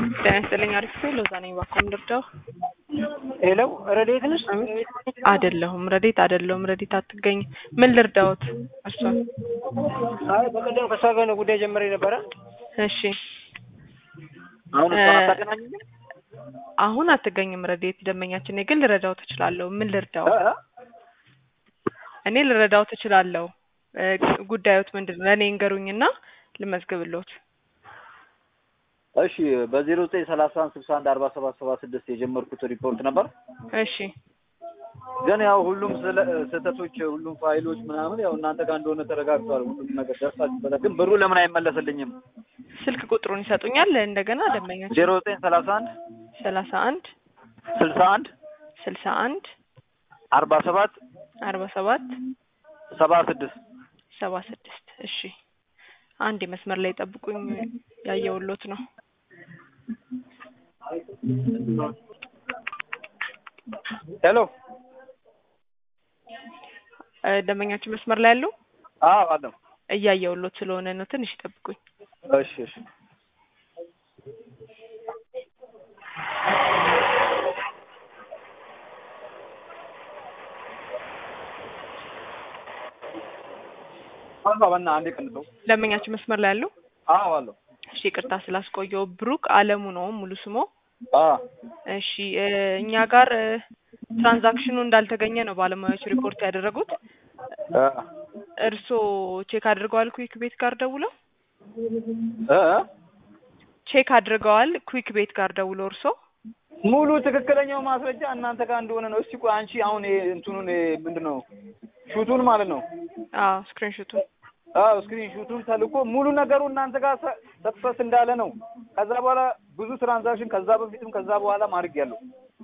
ጤና ይስጥልኝ አሪፍ ነው። ሎዛ ነኝ። እባክዎን ልርዳው? ሄሎ ረዴት ነሽ? አይደለሁም፣ ረዴት አይደለሁም። ረዴት አትገኝ። ምን ልርዳዎት? እርሷን አይ በቀደም ከእሷ ጋር ነው ጉዳይ ጀምሬ ነበረ። እሺ፣ አሁን እሷን አታገናኝም? አሁን አትገኝም። ረዴት ደንበኛችን ነኝ፣ ግን ልረዳው ትችላለሁ። ምን ልርዳው? እ? እኔ ልረዳው ትችላለሁ። እ፣ ጉዳዮት ምንድን ነው? ለእኔ እንገሩኝና ልመዝግብሎት። እሺ በዜሮ ዘጠኝ ሰላሳ አንድ ስልሳ አንድ አርባ ሰባት ሰባ ስድስት የጀመርኩት ሪፖርት ነበር። እሺ፣ ግን ያው ሁሉም ስለ- ስህተቶች ሁሉም ፋይሎች ምናምን ያው እናንተ ጋር እንደሆነ ተረጋግጧል። ሁሉም ነገር ደርሳችሁበታል። ግን ብሩ ለምን አይመለስልኝም? ስልክ ቁጥሩን ይሰጡኛል? እንደገና ደንበኛችን ዜሮ ዘጠኝ ሰላሳ አንድ ሰላሳ አንድ ስልሳ አንድ ስልሳ አንድ አርባ ሰባት አርባ ሰባት ሰባ ስድስት ሰባ ስድስት እሺ አንድ መስመር ላይ ጠብቁኝ ያየውሎት ነው ሄሎ እ፣ ደንበኛችን መስመር ላይ ያሉ አዎ አለው። እያየውሎት ስለሆነ ነው ትንሽ ጠብቁኝ እሺ እሺ አባ በና አንዴ ቀንተው ደንበኛችን መስመር ላይ ያሉ አዎ አለው። እሺ ይቅርታ ስላስቆየው ብሩክ አለሙ ነው ሙሉ ስሞ አ እሺ እ፣ እኛ ጋር እ፣ ትራንዛክሽኑ እንዳልተገኘ ነው ባለሙያዎች ሪፖርት ያደረጉት አ እርስዎ ቼክ አድርገዋል ኩዊክ ቤት ጋር ደውለው እ ቼክ አድርገዋል ኩዊክ ቤት ጋር ደውለው እርስዎ ሙሉ ትክክለኛው ማስረጃ እናንተ ጋር እንደሆነ ነው። እስቲ ቆይ አንቺ አሁን ይሄ እንትኑን ይሄ ምንድን ነው ሹቱን ማለት ነው አዎ ስክሪንሾቱን አዎ ስክሪን ሹቱን ተልኮ ሙሉ ነገሩ እናንተ ጋር ሰክሰስ እንዳለ ነው። ከዛ በኋላ ብዙ ትራንዛክሽን ከዛ በፊትም ከዛ በኋላ ማድረግ ያለው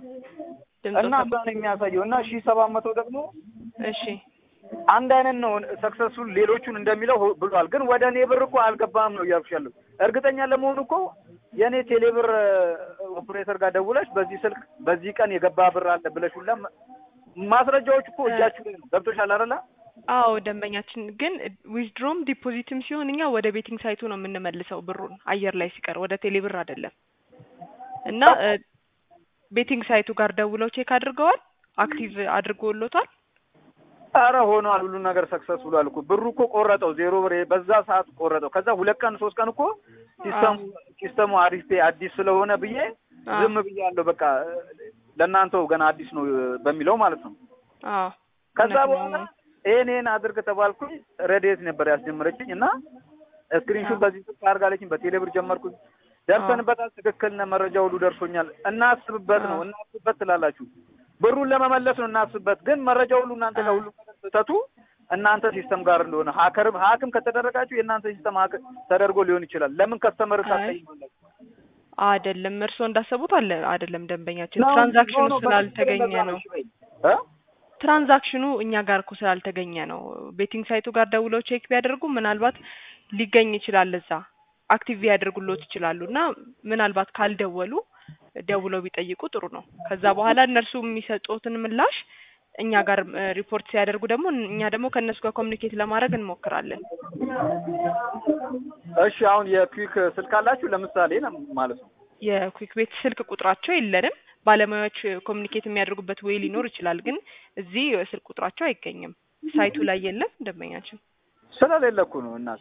እና ድምፆ እዛ ነው የሚያሳየው እና ሺህ ሰባት መቶ ደግሞ እሺ አንድ አይነት ነው ሰክሰሱን ሌሎቹን እንደሚለው ሆ- ብሏል። ግን ወደ እኔ ብር እኮ አልገባም ነው እያልኩሽ ያለው። እርግጠኛ ለመሆኑ እኮ የእኔ ቴሌብር ኦፕሬተር ጋር ደውለሽ በዚህ ስልክ በዚህ ቀን የገባ ብር አለ ብለሽ ሁላ ማ- ማስረጃዎች እኮ እጃችሁ ላይ ነው። ገብቶሻል አይደለ? አዎ ደንበኛችን ግን ዊዝድሮም ዲፖዚትም ሲሆን እኛ ወደ ቤቲንግ ሳይቱ ነው የምንመልሰው ብሩን አየር ላይ ሲቀር ወደ ቴሌብር አይደለም። እና እ፣ ቤቲንግ ሳይቱ ጋር ደውለው ቼክ አድርገዋል፣ አክቲቭ አድርጎሎታል። አረ ሆኗል። ሁሉ ነገር ሰክሰስ ብሏል እኮ ብሩ እኮ ቆረጠው ዜሮ ብር በዛ ሰዓት ቆረጠው። ከዛ ሁለት ቀን ሶስት ቀን እኮ ሲስተሙ ሲስተሙ አሪፍ ፔ አዲስ ስለሆነ ብዬ አዎ ዝም ብያለሁ። በቃ ለእናንተው ገና አዲስ ነው በሚለው ማለት ነው። አዎ ከዛ እውነት በኋላ ነው። ይሄን ይሄን አድርግ ተባልኩኝ። ረዴት ነበር ያስጀመረችኝ እና ስክሪንሹት በዚህ ስልክ አድርጋለችኝ። በቴሌብር ጀመርኩኝ። ደርሰንበታል። ትክክል ነህ፣ መረጃ ሁሉ ደርሶኛል። እናስብበት ነው እናስብበት ትላላችሁ። ብሩን ለመመለስ ነው እናስብበት። ግን መረጃ ሁሉ እናንተ ጋር ሁሉ ነገር ስህተቱ እናንተ ሲስተም ጋር እንደሆነ ሀከርም ሀክም ከተደረጋችሁ የእናንተ ሲስተም ሀክ ተደርጎ ሊሆን ይችላል። ለምን ከስተመር አይ ታሳይማላችሁ? አይደለም እርስዎ እንዳሰቡት አለ አይደለም። ደንበኛችን ነው፣ ትራንዛክሽኑ ነው፣ ነው፣ ስላልተገኘ በትክክል ነው። እንደዛ እ? ትራንዛክሽኑ እኛ ጋር እኮ ስላልተገኘ ነው። ቤቲንግ ሳይቱ ጋር ደውለው ቼክ ቢያደርጉ ምናልባት ሊገኝ ይችላል። እዛ አክቲቭ ሊያደርጉሎት ይችላሉ። እና ምናልባት ካልደወሉ ደውለው ቢጠይቁ ጥሩ ነው። ከዛ በኋላ እነርሱ የሚሰጡትን ምላሽ እኛ ጋር እ፣ ሪፖርት ሲያደርጉ ደግሞ እኛ ደግሞ ከእነሱ ጋር ኮሚኒኬት ለማድረግ እንሞክራለን። እሺ አሁን የኩዊክ ስልክ አላችሁ ለምሳሌ ነው ማለት ነው። የኩዊክ ቤት ስልክ ቁጥራቸው የለንም። ባለሙያዎች ኮሚኒኬት የሚያደርጉበት ወይ ሊኖር ይችላል፣ ግን እዚህ ስልክ ቁጥራቸው አይገኝም። ሳይቱ ላይ የለም ደንበኛችን። ስለሌለ እኮ ነው እናት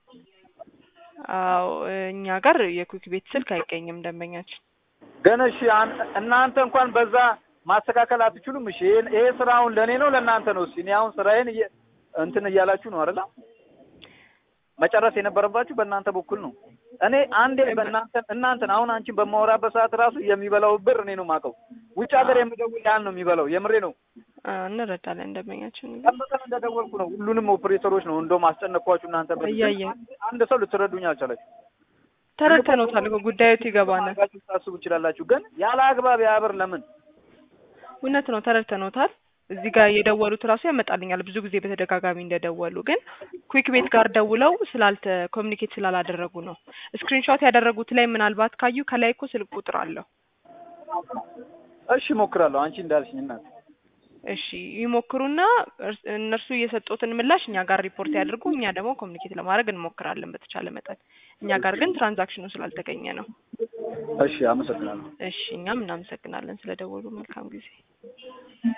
አዎ እኛ ጋር የኩዊክ ቤት ስልክ አይገኝም ደንበኛችን። ግን እሺ አን- እናንተ እንኳን በዛ ማስተካከል አትችሉም? እሺ ይሄን ይሄ ስራ አሁን ለእኔ ነው ለእናንተ ነው? እስኪ እኔ አሁን ስራዬን እየ- እንትን እያላችሁ ነው አይደል? መጨረስ የነበረባችሁ በእናንተ በኩል ነው። እኔ አንዴ በእናንተ እናንተን አሁን አንቺን በማወራበት ሰዓት ራሱ የሚበላው ብር እኔ ነው የማውቀው። ውጭ ሀገር የምደውል ያን ነው የሚበላው። የምሬ ነው። አ፣ እንረዳለን ደንበኛችን ግን ቀን በቀን እንደደወልኩ ነው። ሁሉንም ኦፕሬተሮች ነው እንደውም አስጨነቅኳችሁ እናንተ በ- እያየን አንድ- አንድ ሰው ልትረዱኝ አልቻላችሁ። ተረድተነውታል እኮ ጉዳዮት ይገባናል። አድርጋችሁ ታስቡ ትችላላችሁ። ግን ያለ አግባብ ያ ብር ለምን እውነት ነው ተረድተነውታል። እዚህ ጋር የደወሉት ራሱ ያመጣልኛል ብዙ ጊዜ በተደጋጋሚ እንደደወሉ፣ ግን ኩዊክ ቤት ጋር ደውለው ስላልተ ኮሚኒኬት ስላላደረጉ ነው። ስክሪንሾት ያደረጉት ላይ ምናልባት ካዩ ከላይ እኮ ስልክ ቁጥር አለው። እሺ እሞክራለሁ። አንቺ እንዳልሽኝ እናት እሺ ይሞክሩና እርስ- እነርሱ የሰጡትን ምላሽ እኛ ጋር ሪፖርት ያድርጉ። እኛ ደግሞ ኮሚኒኬት ለማድረግ እንሞክራለን በተቻለ መጠን። እኛ ጋር ግን ትራንዛክሽኑ ስላልተገኘ ነው። እሺ አመሰግናለሁ። እሺ እኛም እናመሰግናለን ስለደወሉ። መልካም ጊዜ